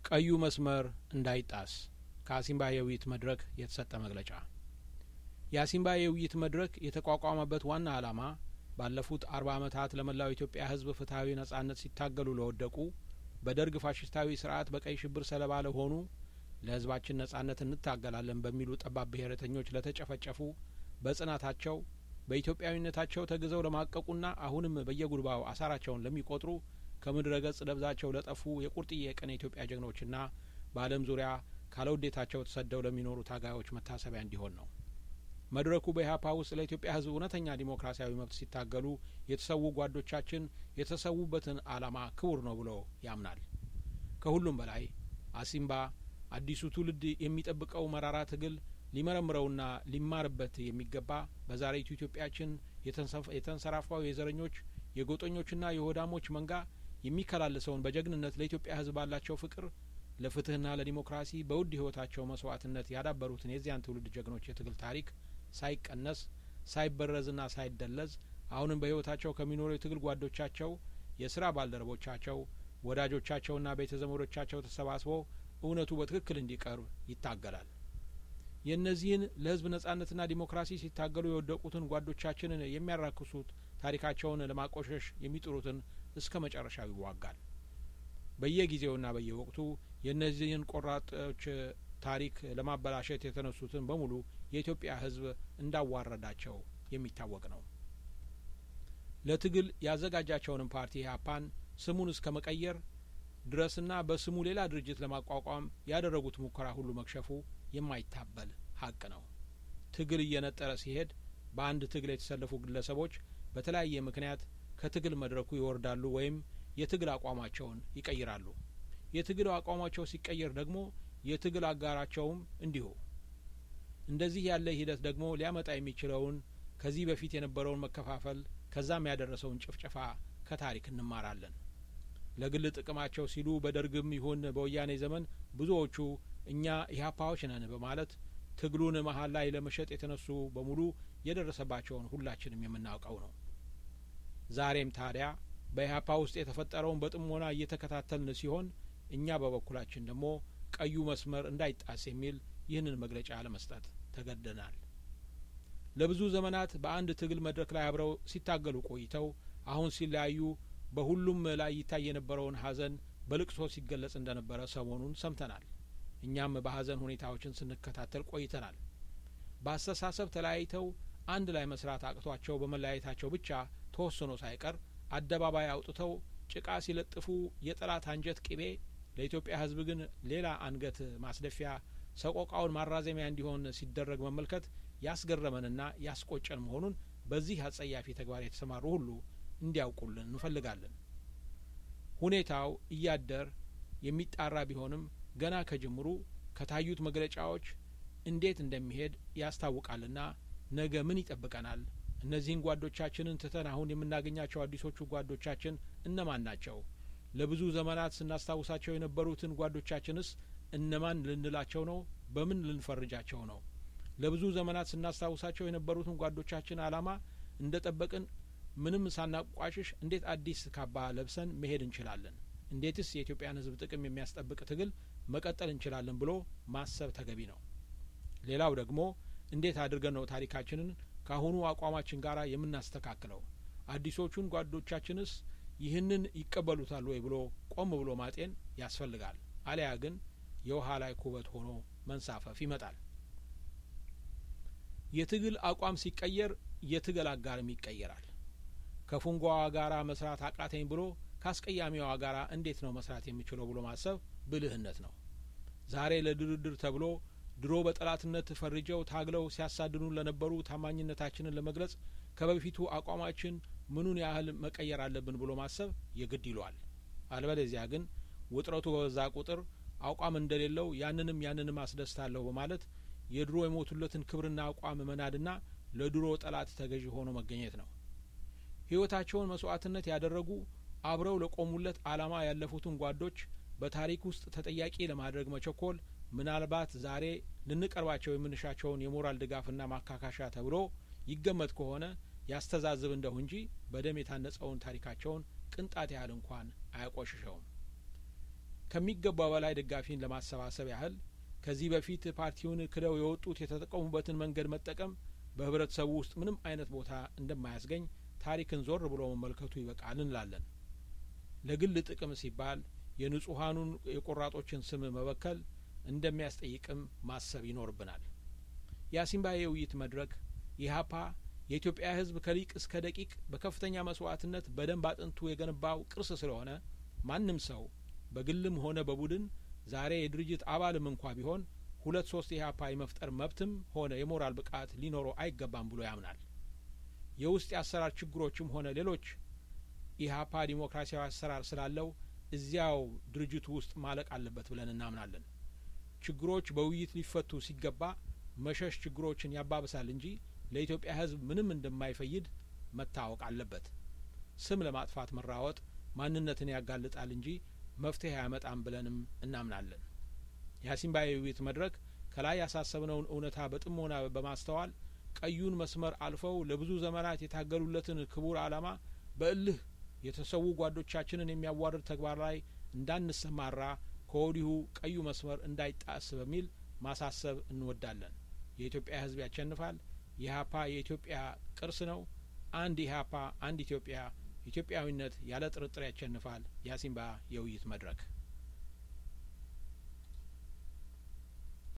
ቀዩ መስመር እንዳይጣስ ከአሲምባ የውይይት መድረክ የተሰጠ መግለጫ የአሲምባ የውይይት መድረክ የተቋቋመበት ዋና ዓላማ ባለፉት አርባ ዓመታት ለመላው ኢትዮጵያ ሕዝብ ፍትሐዊ ነጻነት ሲታገሉ ለወደቁ በደርግ ፋሽስታዊ ስርዓት በቀይ ሽብር ሰለባ ለሆኑ ለሕዝባችን ነጻነት እንታገላለን በሚሉ ጠባብ ብሔረተኞች ለተጨፈጨፉ በጽናታቸው በኢትዮጵያዊነታቸው ተግዘው ለማቀቁና አሁንም በየጉድባው አሳራቸውን ለሚቆጥሩ ከምድረ ገጽ ደብዛቸው ለጠፉ የቁርጥዬ የቀን የኢትዮጵያ ጀግኖችና በዓለም ዙሪያ ካለውዴታቸው ተሰደው ለሚኖሩ ታጋዮች መታሰቢያ እንዲሆን ነው። መድረኩ በኢህአፓ ውስጥ ለኢትዮጵያ ህዝብ እውነተኛ ዲሞክራሲያዊ መብት ሲታገሉ የተሰዉ ጓዶቻችን የተሰዉበትን ዓላማ ክቡር ነው ብሎ ያምናል። ከሁሉም በላይ አሲምባ አዲሱ ትውልድ የሚጠብቀው መራራ ትግል ሊመረምረውና ሊማርበት የሚገባ በዛሬቱ ኢትዮጵያችን የተንሰራፋው የዘረኞች የጎጠኞችና የሆዳሞች መንጋ የሚከላለሰውን በጀግንነት ለኢትዮጵያ ህዝብ ባላቸው ፍቅር ለፍትህና ለዲሞክራሲ በውድ ህይወታቸው መስዋዕትነት ያዳበሩትን የዚያን ትውልድ ጀግኖች የትግል ታሪክ ሳይቀነስ ሳይበረዝና ሳይደለዝ አሁንም በህይወታቸው ከሚኖሩ የትግል ጓዶቻቸው፣ የስራ ባልደረቦቻቸው፣ ወዳጆቻቸውና ቤተ ዘመዶቻቸው ተሰባስበው እውነቱ በትክክል እንዲቀርብ ይታገላል። የእነዚህን ለህዝብ ነጻነትና ዲሞክራሲ ሲታገሉ የወደቁትን ጓዶቻችንን የሚያራክሱት ታሪካቸውን ለማቆሸሽ የሚጥሩትን እስከ መጨረሻው ይዋጋል። በየጊዜውና በየወቅቱ የእነዚህን ቆራጦች ታሪክ ለማበላሸት የተነሱትን በሙሉ የኢትዮጵያ ህዝብ እንዳዋረዳቸው የሚታወቅ ነው። ለትግል ያዘጋጃቸውንም ፓርቲ ኢህአፓን ስሙን እስከ መቀየር ድረስና በስሙ ሌላ ድርጅት ለማቋቋም ያደረጉት ሙከራ ሁሉ መክሸፉ የማይታበል ሀቅ ነው። ትግል እየነጠረ ሲሄድ በአንድ ትግል የተሰለፉ ግለሰቦች በተለያየ ምክንያት ከትግል መድረኩ ይወርዳሉ ወይም የትግል አቋማቸውን ይቀይራሉ። የትግል አቋማቸው ሲቀየር ደግሞ የትግል አጋራቸውም እንዲሁ። እንደዚህ ያለ ሂደት ደግሞ ሊያመጣ የሚችለውን ከዚህ በፊት የነበረውን መከፋፈል ከዛም ያደረሰውን ጭፍጨፋ ከታሪክ እንማራለን። ለግል ጥቅማቸው ሲሉ በደርግም ይሁን በወያኔ ዘመን ብዙዎቹ እኛ ኢህአፓዎች ነን በማለት ትግሉን መሀል ላይ ለመሸጥ የተነሱ በሙሉ የደረሰባቸውን ሁላችንም የምናውቀው ነው። ዛሬም ታዲያ በኢህአፓ ውስጥ የተፈጠረውን በጥሞና እየተከታተልን ሲሆን እኛ በበኩላችን ደግሞ ቀዩ መስመር እንዳይጣስ የሚል ይህንን መግለጫ ለመስጠት ተገደናል። ለብዙ ዘመናት በአንድ ትግል መድረክ ላይ አብረው ሲታገሉ ቆይተው አሁን ሲለያዩ በሁሉም ላይ ይታይ የነበረውን ሀዘን በልቅሶ ሲገለጽ እንደነበረ ሰሞኑን ሰምተናል። እኛም በሀዘን ሁኔታዎችን ስንከታተል ቆይተናል። በአስተሳሰብ ተለያይተው አንድ ላይ መስራት አቅቷቸው በመለያየታቸው ብቻ ተወስኖ ሳይቀር አደባባይ አውጥተው ጭቃ ሲለጥፉ የጠላት አንጀት ቅቤ ለኢትዮጵያ ሕዝብ ግን ሌላ አንገት ማስደፊያ ሰቆቃውን ማራዘሚያ እንዲሆን ሲደረግ መመልከት ያስገረመንና ያስቆጨን መሆኑን በዚህ አጸያፊ ተግባር የተሰማሩ ሁሉ እንዲያውቁልን እንፈልጋለን። ሁኔታው እያደር የሚጣራ ቢሆንም ገና ከጅምሩ ከታዩት መግለጫዎች እንዴት እንደሚሄድ ያስታውቃልና ነገ ምን ይጠብቀናል? እነዚህን ጓዶቻችንን ትተን አሁን የምናገኛቸው አዲሶቹ ጓዶቻችን እነማን ናቸው? ለብዙ ዘመናት ስናስታውሳቸው የነበሩትን ጓዶቻችንስ እነማን ልንላቸው ነው? በምን ልንፈርጃቸው ነው? ለብዙ ዘመናት ስናስታውሳቸው የነበሩትን ጓዶቻችን ዓላማ እንደ ጠበቅን ምንም ሳናቋሽሽ እንዴት አዲስ ካባ ለብሰን መሄድ እንችላለን? እንዴትስ የኢትዮጵያን ሕዝብ ጥቅም የሚያስጠብቅ ትግል መቀጠል እንችላለን ብሎ ማሰብ ተገቢ ነው። ሌላው ደግሞ እንዴት አድርገን ነው ታሪካችንን ከአሁኑ አቋማችን ጋር የምናስተካክለው? አዲሶቹን ጓዶቻችንስ ይህንን ይቀበሉታል ወይ ብሎ ቆም ብሎ ማጤን ያስፈልጋል። አሊያ ግን የውሃ ላይ ኩበት ሆኖ መንሳፈፍ ይመጣል። የትግል አቋም ሲቀየር የትግል አጋርም ይቀየራል። ከፉንጓዋ ጋራ መስራት አቃተኝ ብሎ ከአስቀያሚዋ ጋራ እንዴት ነው መስራት የሚችለው ብሎ ማሰብ ብልህነት ነው። ዛሬ ለድርድር ተብሎ ድሮ በጠላትነት ፈርጀው ታግለው ሲያሳድኑን ለነበሩ ታማኝነታችንን ለመግለጽ ከበፊቱ አቋማችን ምኑን ያህል መቀየር አለብን ብሎ ማሰብ የግድ ይሏል። አልበለዚያ ግን ውጥረቱ በበዛ ቁጥር አቋም እንደሌለው ያንንም ያንንም አስደስታለሁ በማለት የድሮ የሞቱለትን ክብርና አቋም መናድና ለድሮ ጠላት ተገዢ ሆኖ መገኘት ነው። ሕይወታቸውን መስዋዕትነት ያደረጉ አብረው ለቆሙለት ዓላማ ያለፉትን ጓዶች በታሪክ ውስጥ ተጠያቂ ለማድረግ መቸኮል ምናልባት ዛሬ ልንቀርባቸው የምንሻቸውን የሞራል ድጋፍና ማካካሻ ተብሎ ይገመት ከሆነ ያስተዛዝብ እንደሁ እንጂ በደም የታነጸውን ታሪካቸውን ቅንጣት ያህል እንኳን አያቆሽሸውም። ከሚገባው በላይ ደጋፊን ለማሰባሰብ ያህል ከዚህ በፊት ፓርቲውን ክደው የወጡት የተጠቀሙበትን መንገድ መጠቀም በህብረተሰቡ ውስጥ ምንም አይነት ቦታ እንደማያስገኝ ታሪክን ዞር ብሎ መመልከቱ ይበቃል እንላለን። ለግል ጥቅም ሲባል የንጹሀኑን የቆራጦችን ስም መበከል እንደሚያስጠይቅም ማሰብ ይኖርብናል። የአሲምባ የውይይት መድረክ ኢህአፓ የኢትዮጵያ ህዝብ ከሊቅ እስከ ደቂቅ በከፍተኛ መስዋዕትነት በደንብ አጥንቱ የገነባው ቅርስ ስለሆነ ማንም ሰው በግልም ሆነ በቡድን ዛሬ የድርጅት አባልም እንኳ ቢሆን ሁለት ሶስት ኢህአፓ የመፍጠር መብትም ሆነ የሞራል ብቃት ሊኖረው አይገባም ብሎ ያምናል። የውስጥ የአሰራር ችግሮችም ሆነ ሌሎች ኢህአፓ ዲሞክራሲያዊ አሰራር ስላለው እዚያው ድርጅቱ ውስጥ ማለቅ አለበት ብለን እናምናለን። ችግሮች በውይይት ሊፈቱ ሲገባ መሸሽ ችግሮችን ያባብሳል እንጂ ለኢትዮጵያ ህዝብ ምንም እንደማይፈይድ መታወቅ አለበት። ስም ለማጥፋት መራወጥ ማንነትን ያጋልጣል እንጂ መፍትሄ አያመጣም ብለንም እናምናለን። የአሲምባ የውይይት መድረክ ከላይ ያሳሰብነውን እውነታ በጥሞና በማስተዋል ቀዩን መስመር አልፈው ለብዙ ዘመናት የታገሉለትን ክቡር ዓላማ በእልህ የተሰዉ ጓዶቻችንን የሚያዋርድ ተግባር ላይ እንዳንሰማራ ከወዲሁ ቀዩ መስመር እንዳይጣስ በሚል ማሳሰብ እንወዳለን። የኢትዮጵያ ህዝብ ያሸንፋል። ኢህአፓ የኢትዮጵያ ቅርስ ነው። አንድ ኢህአፓ፣ አንድ ኢትዮጵያ። ኢትዮጵያዊነት ያለ ጥርጥር ያሸንፋል። የአሲምባ የውይይት መድረክ